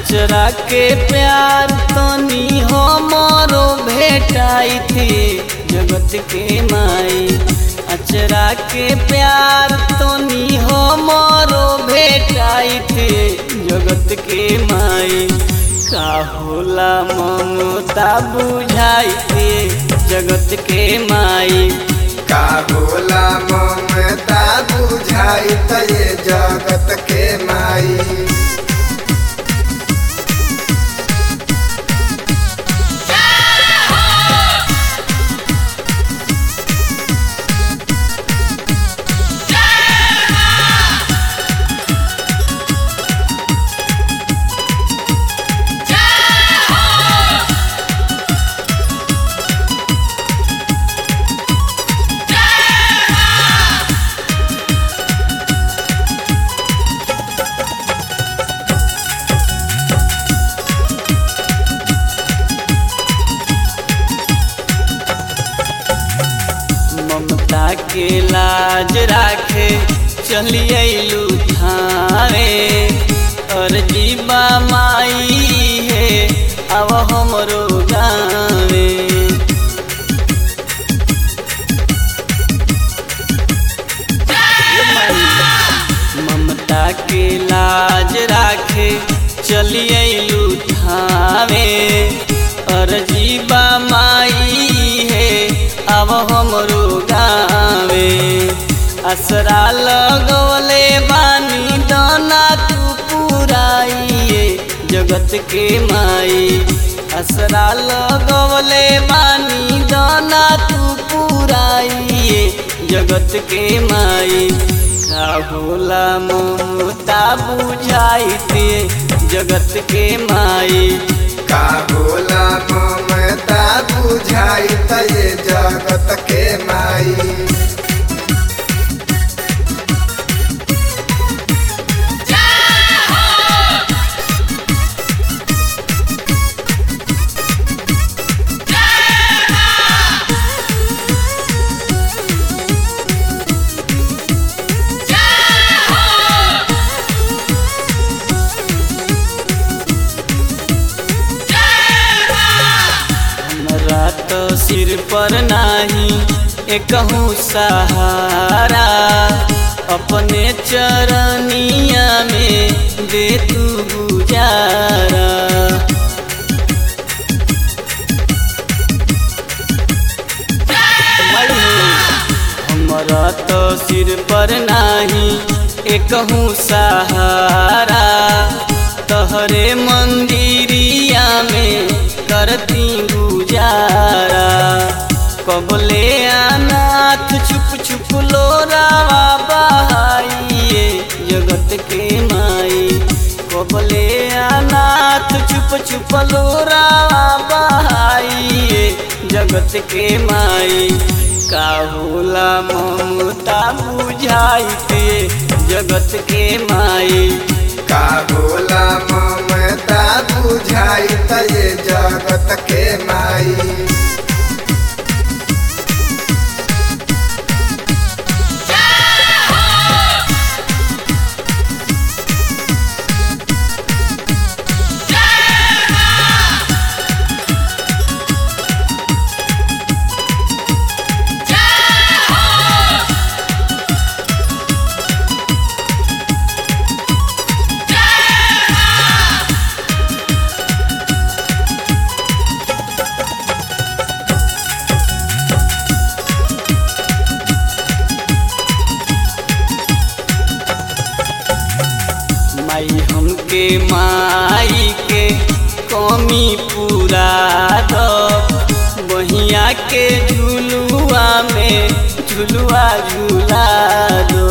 अचरा के प्यार तनी हमरो भेटाई थी जगत के माई अचरा के प्यार तनी हमरो भेटाई थी जगत के माई का होला ममता बुझाई थी जगत के माई का बोला ममता बुझाई त ये जगत के माई ममता के लाज राखे चलिए थारे और जीवा माई है अब हमरो गावे ममता के लाज राखे चलिए थावे और जीवा माई है अब हमरो गावे असरा लगवले बानी दाना तू पुराइए जगत के माई असरा लगवले बानी दाना तू पुराइए जगत के माई का होला ममता बुझाई ते जगत के माई का बोला ममता बुझाई त ये जगत के माई हमरा तो सिर पर नाही एकहू सहारा अपने चरनिया में दे तू गुजारा हमरा तो सिर पर नाही एकहू सहारा तहरे मंदिरिया में करती गुजारा कबले अनाथ छुप छुप लोरावा बहाइए जगत के माई कबले अनाथ छुप छुप लोरावा बहाइए जगत के माई का होला ममता बुझाई ते जगत के माई का बोला ममता बुझाई त ये जगत के माई माई हमके माई के कमी पूरा दो बहिया के झुलुआ में झुलुआ झूला दो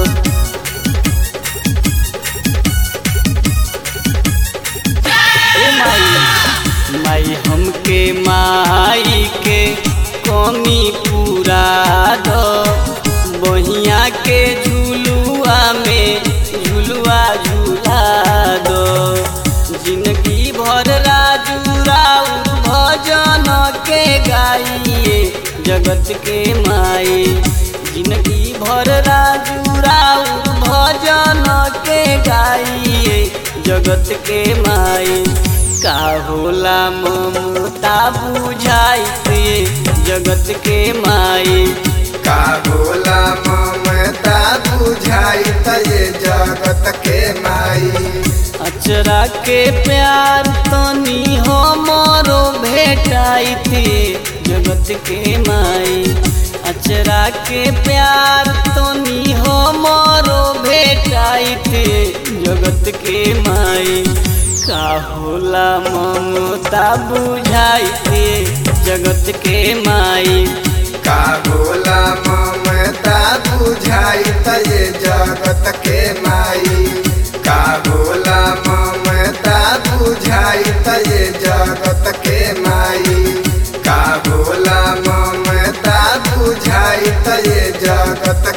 ए माई माई हमके माई के कमी पूरा दो बहिया के झुलुआ में झुलुआ झूला दो जिंदगी भर राजू राउर भजन के गाइए जगत के माई जिंदगी भर राजू राउर भजन के गाइए जगत के माई का होला ममता बुझाइत ये जगत के माई का होला ममता बुझाई त ये जगत के माई अचरा के प्यार तनी हमरो भेटाइत ये जगत के माई अचरा के प्यार तनी हमरो भेटाइत ये जगत के माई का होला ममता बुझाइत ये जगत के माई का होला ममता बुझाई त ये जगत के माई का होला ममता बुझाई त ये जगत के माई का होला ममता बुझाई त ये जगत